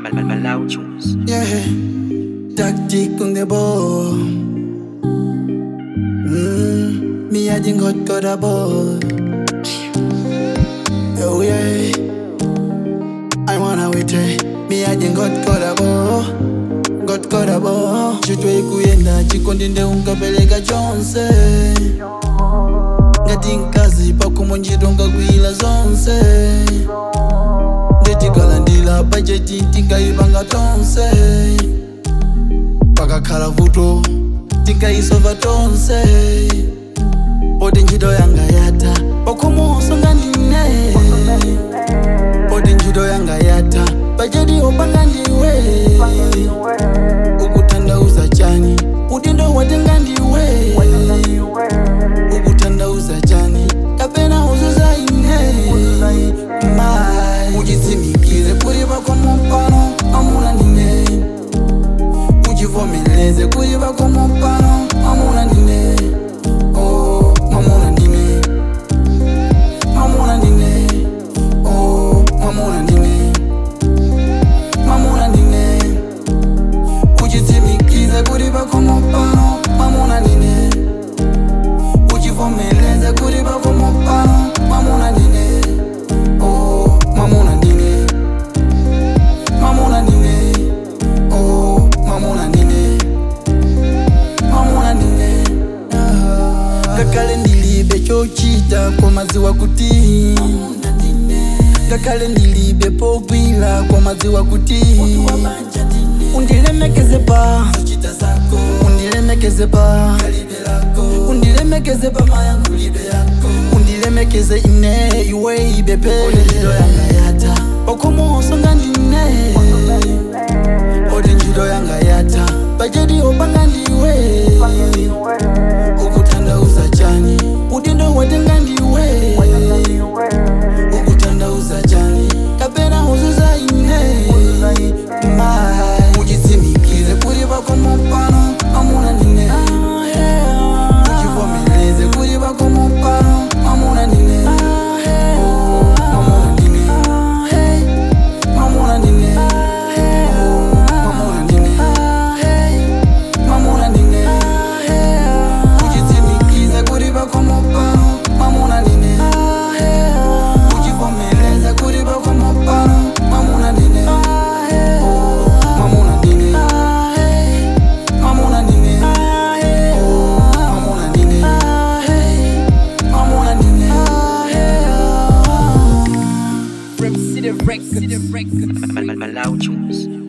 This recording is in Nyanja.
Malau Tunes. Yeah, tactic on the ball. Mm, me I didn't got got a ball. Oh yeah, I wanna wait. eh. Me I didn't got got a ball. Got got a ball. Chitwe kuyenda chikondi nde unkapeleka chonse. ngati mkazi pakumonjito ngagwira zonse ndetikalandira bajeti tingayipanga tonse pakakhala vuto tingayisova tonse poti ntchito yanga yatha pakhomoso ngandine poti ntchito yanga yatha bajeti opanga ndiwe ukutanthauza chani udindo watenga ndiwe ukutanthauza chani kapena uzuza ine mai uchitsimikire kuri vakomo pano amuna ndine uchivomereze kuri vakomo pano amuna ndine oh, mamuna ndine mamuna ndine oh, mamuna ndine mamuna ndine uchitsimikize kuri vakomo pano mamuna ndine uchivomereze kuri vakomo pano mamuna ndine oh, mamuna ndine mamuna ndine oh, mamuna ndine mamuna ndine ngakhale ndilibe chochita komadziwa kuti ngakhale ndilibe pogwira komadziwa kuti undilemekeze pa undilemekeze pa undilemekeze pa undilemekeze ine iwe ibepele okomoso ngandine oti ntchito yanga yatha bajeti opanga ndiwe ukutanthauza chani udindo watenga ndiwe ukutanthauza chani kapena uzuza ine mai uchitsimikire kuri vakomo pano amuna ndine uchivomereze kuri vakomo pano amuna ndine Oh, mamuna ndine mamuna ndine Oh, mamuna ndine mamuna ndine uchitsimikize kuri vakomo pano mamuna ndine uchivomereze kuri vakomo pano mamuna ndine Oh, mamuna ndine mamuna ndine Oh, mamuna ndine mamuna ndine Malau Tunes.